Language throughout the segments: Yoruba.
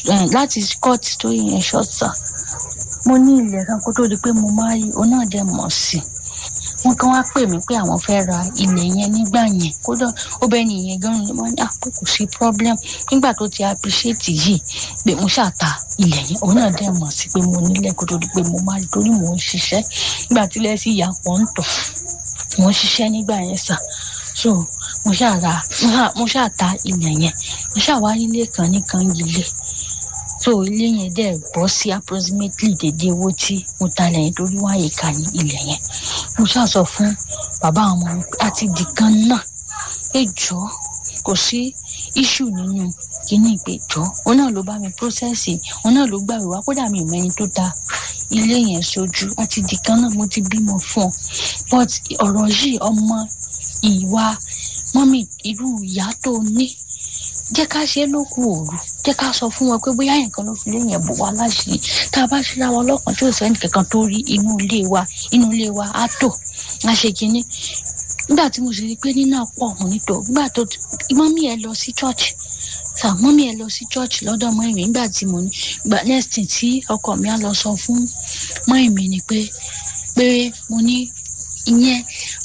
láti court tó yẹn ṣọ́ọ̀tà mo ní ilẹ̀ kan kó tó di pé mo máa rí òun náà dẹ̀ mọ̀ sí i wọn kàn wá pè mí pé àwọn fẹ́ ra ilẹ̀ yẹn nígbà yẹn kódà ó bẹ́ẹ̀ ni ìyẹn gan-an ni wọ́n ní àpò kò sí problem nígbà tó ti appreciate yìí pé mo ṣàtà ilẹ̀ yẹn òun náà dẹ̀ mọ̀ sí pé mo nílẹ̀ kó tó di pé mo máa rí torí mò ń ṣiṣẹ́ nígbà tí ilẹ̀ sì yà pọ̀ ń tọ̀ mò ń ṣiṣẹ́ nígbà yẹn sà so mo ṣàrà mo ṣàtà ilẹ̀ yẹn mo ṣàwárí ilé kan ní kan ilé so ilé yẹn dẹ̀ bọ́ sí approximately dédé owó tí mo ta lẹ́yìn torí wọ́n àyè ká ní ilẹ̀ yẹn mo ṣáà sọ fún bàbá àwọn ọmọ mi àti di kan náà ẹ jọ kò sí issue nínú kíní ìpèjọ òun náà ló bá mi process òun náà ló gbà wá kódà mi ìmọ̀ ẹni tó ta ilé yẹn sójú àti di kan náà mo ti bímọ fún ọ but ọ̀rọ̀ yìí ọmọ ìwà mọ́mì irú ìyá tó ní jẹ́ ká ṣe é lókù òru jẹ́ ká sọ fún wọn pé bóyá nǹkan ló fi lé yẹn bò wá láṣìírí tá a bá ṣíra wọn lọ́kàn tí ò sẹ́ni kankan tó rí inú ilé wa inú ilé wa á tò á ṣe kínní nígbà tí mo sì rí i pé nínú àpò ọ̀hún nítò nígbà tó mọ́mí ẹ lọ sí church sà mọ́mí ẹ lọ sí church lọ́dọ̀ mọ́ ìmí nígbà tí mo ní gbà next thing tí ọkọ mi á lọ sọ fún mọ́ ìmí ni pé pé mo ní ìyẹn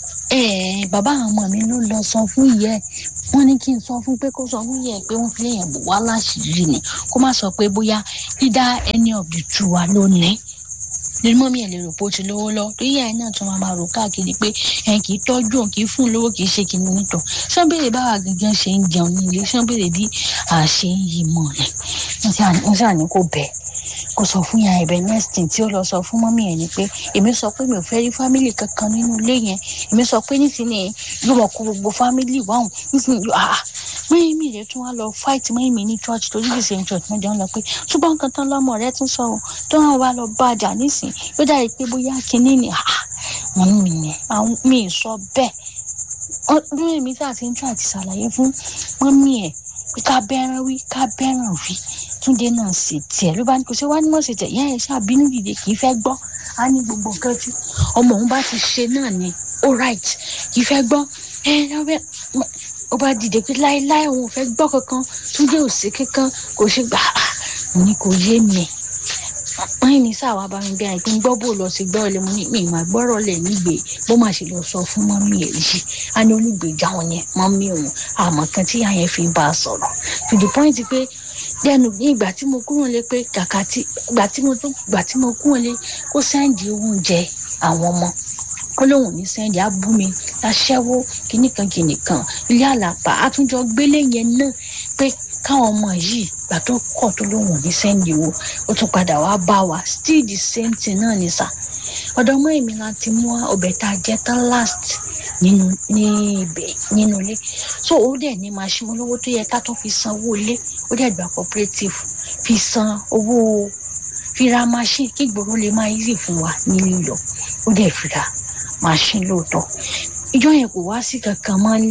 bàbá àwọn ọmọ mi ló lọ sọ fún ìyá ẹ wọ́n ní kí n sọ fún pé kó sọ fún yẹ pé wọ́n fi léèyàn bò wá láṣìírí ni kó má sọ pé bóyá dídá any of the two wa ló ní ní mọ́mí ẹ̀ lè rò pé ó ti lówó lọ tó yíyá ẹ̀ náà tún máa máa rò káàkiri pé ẹ̀ kì í tọ́jú òun kì í fún un lówó kì í ṣe kìnnìún nítọ̀ sọ́nbèrè báwa gangan ṣe ń jẹun ní ilé sọ́nbèrè bí a ṣe ń yí mọ́ rẹ̀ wọ́n ṣàní kò bẹ́ẹ̀ kò sọ fún yàrá ibẹ̀ next thing tí ó lọ sọ fún mọ́mí ẹ̀ ni pé èmi sọ pé mi ò fẹ́ rí fámìlì kankan nínú ilé yẹn èmi sọ pé nísìnyí yóò mọ̀ kó gbogbo fámìlì wáhùn nísìnyí yóò ah mọ́yìn mi rẹ̀ tún wá lọ fight mọ́yìn mi ní church torí the same church wọ́n jọ ń lọ pé ṣùgbọ́n nǹkan tán lọ́mọ rẹ̀ tún sọ ọ́ tó hàn wá lọ bá àjà nísìnyí yóò dàrí pé bóyá kinní ni ah wọ́n mi yẹn àwọn mi sọ bẹ́ẹ̀ mọ́yìn mi sáà ti ń tún àti ṣàlàyé fún mọ́mí ẹ̀ pé ká bẹ́ràn wí ká bẹ́ràn wí túnde náà sì tiẹ̀ ló bá ní kò sí wá ní mọ̀ sí tiẹ̀ yẹn ẹ̀ ṣàbínú dìde kì í fẹ́ gbọ́ á ní gbogbo nǹkan tí ọmọ òun bá ti ṣe náà ni all right kì í fẹ́ gbọ́ ẹ lọ́wọ́ ó bá dìde pé láéláé òun ò fẹ́ gbọ́ kankan túnde ò sí kankan kò ṣe gbà á mo ní kò yé mi wọ́n ní sáà wá bá mi bí i pé ń gbọ́ bò lọ sí gbọ́ ilé mo ní mi ìmọ̀ gbọ́rọ̀ lẹ̀ nígbè bó má ṣe lọ sọ fún mọ́mí ẹ̀ yìí á ní onígbèjà wọn yẹn mọ́mí òun àmọ́ kan tí ìyá yẹn fi bá a sọ̀rọ̀ to the point pé lẹ́nu ní ìgbà tí mo kúrò lé pé kàkà tí ìgbà tí mo tún ìgbà tí mo kúrò lé kó sẹ́ǹdì oúnjẹ àwọn ọmọ ó lóun ní sẹ́ǹdì á bú mi láṣẹ́wó kìnnìkan kìnnìkan ilé àlàpà àtúnjọ gbélé yẹn náà pé káwọn ọmọ yìí gbà tó kọ̀ tó lóun ní sẹ́ǹdì wo ó tún padà wá bá wa still the same thing náà ni sà ọ̀dọ̀ ọmọ èmi la ti mú ọbẹ̀ tá a jẹ tán last nínú ní ibẹ̀ nínú ilé so ó dẹ̀ ní machine olówó tó yẹ ká tó fi san owó ilé ó dẹ̀ gba cooperative fi san owó fi ra machine kí ìgboro lè máa easy fún wa ní lílọ ó dẹ̀ fi ra machine lóòótọ́ ìjọ yẹn kò wá sí kankan mọ́